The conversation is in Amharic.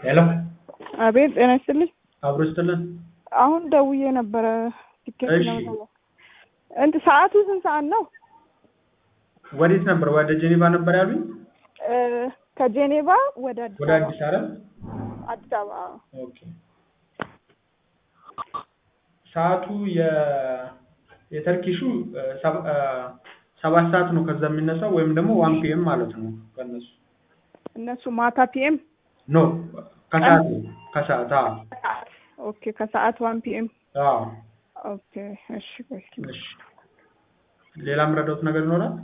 ሄሎ አቤት ጤና ይስጥልኝ። አብሮ ይስጥልን። አሁን ደውዬ ነበረ ቲኬት እሺ። ለመጠየቅ። እንትን ሰዓቱ ስንት ሰዓት ነው? ወዴት ነበር? ወደ ጄኔቫ ነበር ያሉኝ? እ ከጄኔቫ ወደ አዲስ ወደ አበባ አዲስ አይደል? አዲስ አበባ አዎ። ኦኬ። ሰዓቱ የ የተርኪሹ እ ሰባ- እ ሰባት ሰዓት ነው ከዛ የሚነሳው ወይም ደግሞ ዋን ፒኤም ማለት ነው ከነሱ እነሱ ማታ ፒኤም ኖ ከሰዓት ከሰዓት አዎ ኦኬ ከሰዓት ዋን ፒኤም አዎ ኦኬ እሺ ቆይ እስኪ እሺ ሌላ የምረዳውት ነገር ይኖራል